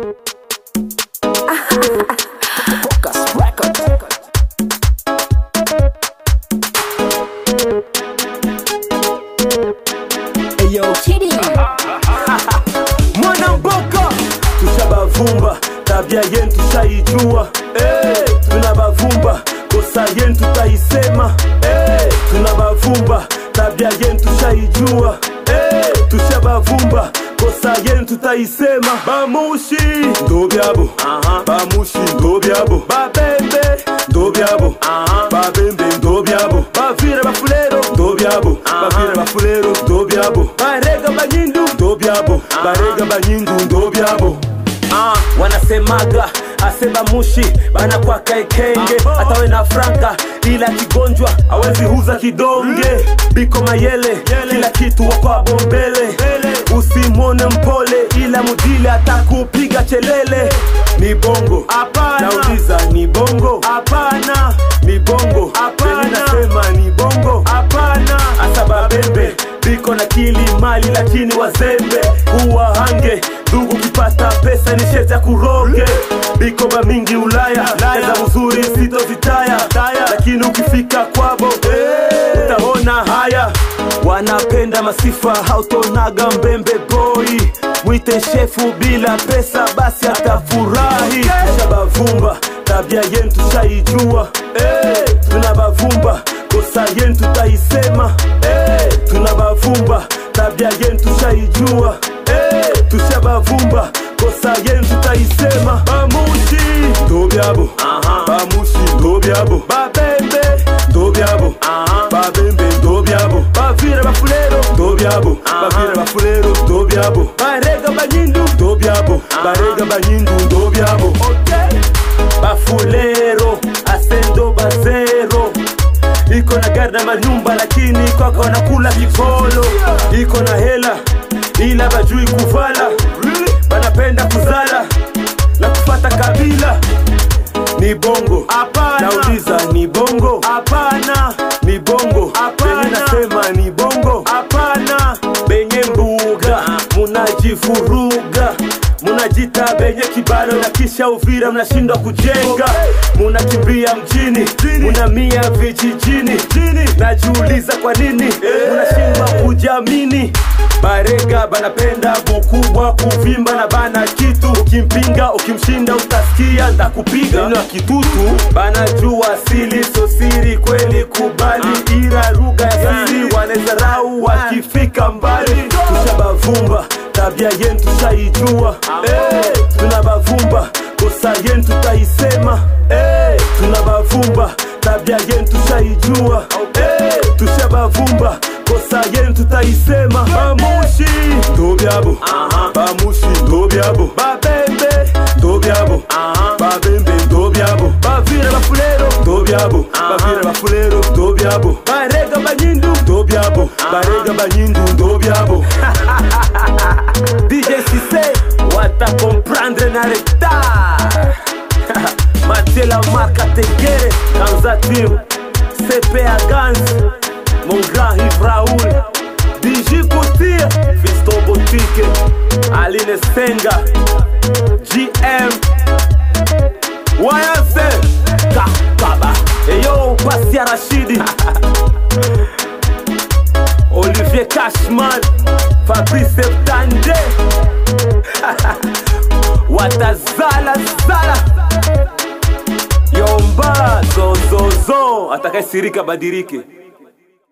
Focus Record. Eyo mwana mboka tushabavumba tabia yenu tushaijua hey, tunabavumba kosa yenu tutaisema hey, tunabavumba tabia yenu tushaijua hey, tushabavumba kosa yenu tutaisema bamushi ndo byabo bamushi ndo byabo babembe ndo byabo babembe ndo byabo bavire bafulero ndo byabo bavire bafulero ndo byabo barega banyindu ndo byabo barega banyindu ndo byabo Ah, wanasemaga aseba mushi bana kwa kaikenge hata we na franka ila kigonjwa awezi huza kidonge biko mayele kila kitu wakwabo mbele usimwone mpole ila mudile atakupiga chelele ni bongo nauliza ni bongo hapana ni bongo penye nasema ni bongo hapana asababembe biko na kili mali lakini wazembe uwahange ndugu kipata pesa ni sheta kuroge biko ba mingi ulaya eza uzuri sitozitaya lakini ukifika kwabo utaona haya wanapenda masifa hautonaga mbembe boy mwite shefu bila pesa basi atafurahi tushabavumba tabia yenu tushaijua hey, tunabavumba kosa yenu tutaisema hey, tunabavumba tabia yenu tushaijua hey, tushabavumba kosa yenu tutaisema bamushi ndo byabo bamushi ndo byabo babembe ndo byabo babembe ndo byabo bavire bafulero ndo byabo bavire bafulero ndo byabo barega banyindu ndo byabo barega banyindu ndo byabo okay. bafulero asendo bazero iko na gari na manyumba lakini kwaka wanakula kikolo iko na hela ila bajui kuvala banapenda kuzala na kufata kabila ni bongo nauliza ni bongo hapana ni bongo penye nasema ni bongo hapana benye mbuga munajifuruga munajita benye kibalo na kisha uvira mnashindwa kujenga munakimbia mjini munamia vijijini najiuliza kwa nini munashindwa kujamini barega banapenda bukubwa kuvimba na bana kitu ukimpinga ukimshinda utasikia ndakupiga neno ya kitutu banajua asili sosiri kweli kubali ira lugha ya siri wanezarau wakifika mbali tushabavumba tabia yenu tushaijua hey, tunabavumba kosa yenu tutaisema hey, tunabavumba tabia yenu tushaijua hey, tushabavumba kosa yenu tutaisema bamushi ndo byabo bamushi ndo byabo babembe ndo byabo babembe ndo byabo bavire bafulero ndo byabo bavire bafulero ndo byabo barega banyindu ndo byabo barega banyindu ndo byabo DJ Cisse wata comprendre na retard Mathieu la marque Tegere Kanza Team CPA Gans Mon grand Yves Raoul DJ Couture Fiston Boutique Aline Senga GM Wayase Kakaba Eyo Basia Rashidi Olivier Cashman Fabrice Tande watazala zala yomba zozozo atakayesirika badirike